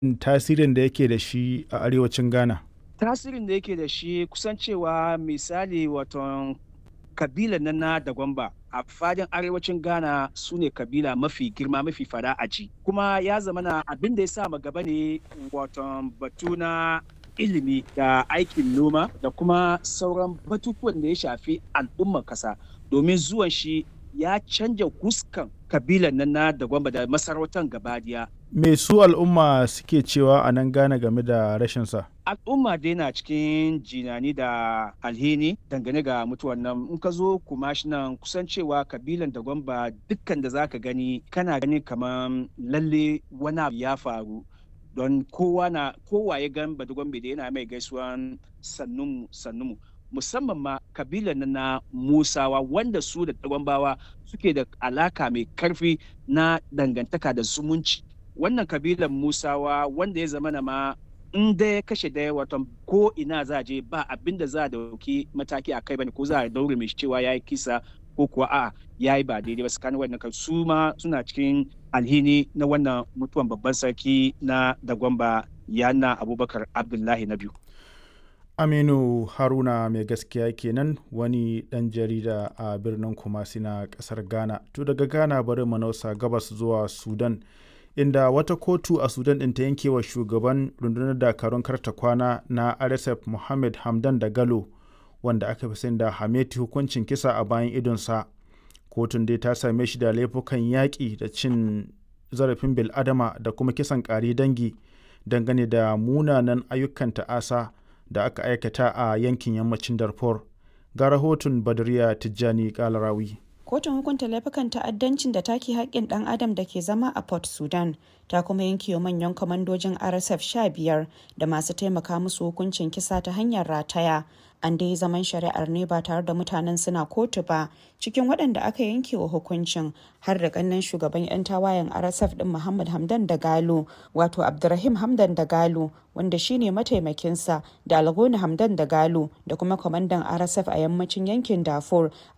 tasirin da yake da shi a arewacin Ghana? Tasirin da yake da shi kusan cewa misali waton kabila nan na Dagwamba a fadin arewacin Ghana su ne kabila mafi girma mafi fada a ji. Kuma ya zama na abin da ya sa gaba ne waton batu na ilimi da aikin noma da kuma sauran batutuwan da ya shafi al'ummar kasa domin zuwan shi ya canja huskan kabilan nan na Dagwamba da masarautar gabadiya. Me su al'umma suke cewa a nan Ghana game da rashinsa? al'umma dai na cikin jinani da alhini dangane ga mutuwan nan in ka zo kumashi nan kusan cewa kabilan da gwamba dukkan da zaka gani kana gani kamar lalle wani abu ya faru don kowa na kowa ya gan badugwambe da yana mai gaisuwan sannunmu sannunmu musamman ma kabilan nan na musawa wanda su da dagwambawa suke da alaka mai karfi na dangantaka da zumunci wannan kabilan musawa wanda ya zama na ma in da ya kashe daya watan ko ina za a je ba abin da za a dauki mataki a kai bane ko za a daure mai cewa ya yi kisa ko kuwa a ya yi ba daidai ba tsakanin wannan kan su ma suna cikin alhini na wannan mutuwan babban sarki na dagwamba yana abubakar abdullahi na biyu aminu haruna mai gaskiya kenan wani dan jarida a birnin kumasi na kasar ghana to daga ghana bari manausa gabas zuwa sudan inda wata kotu a sudan ɗin ta yanke wa shugaban rundunar dakarun karta kwana na rsf mohammed hamdan da galo wanda aka fi sani da hameti hukuncin kisa a bayan idonsa kotun dai ta same shi da laifukan yaƙi da cin zarafin bil'adama da kuma kisan ƙari dangi dangane da munanan ayyukan ta'asa da aka aikata a yankin yammacin darfur ga rahoton badriya tijjani kalarawi kotun hukunta laifukan ta'addancin da take haƙƙin ɗan adam da ke zama a port sudan ta kuma yanke manyan kwamandojin rsf 15 da masu taimaka musu hukuncin kisa ta hanyar rataya an dai zaman shari'ar ne ba tare da mutanen suna kotu ba cikin waɗanda aka yanke wa hukuncin har da ƙannan shugaban 'yan tawayen rsf ɗin muhammad hamdan da galo wato abdurrahim hamdan da galo wanda shine mataimakinsa da algoni hamdan da galo da kuma kwamandan rsf a yammacin yankin darfur